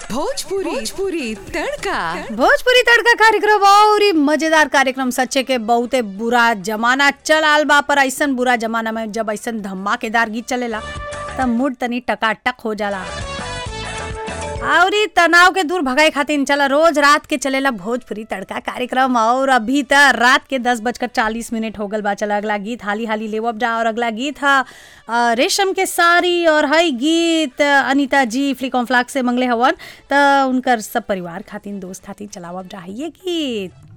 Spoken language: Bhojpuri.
भोजपुरी भोजपुरी तड़का भोजपुरी तड़का कार्यक्रम और ई मजेदार कार्यक्रम सच्चे के बहुते बुरा जमाना चल आल बा पर ऐसन बुरा जमाना में जब ऐसन धमाकेदार गीत चलेला तब मूड तनी टकाटक हो जाला और ई तनाव के दूर भगाए खातिर चला रोज रात के चलेला भोजपुरी तड़का कार्यक्रम और अभी त रात के दस बजकर चालीस मिनट हो गल बा चला अगला गीत हाली हाली लेवब जा और अगला गीत हा अ, रेशम के साड़ी और हई गीत अनीता जी फ्लिकॉम फ्लाक से मंगले हवन त उनकर सब परिवार खातिर दोस्त खातिर चलावब जा है ये गीत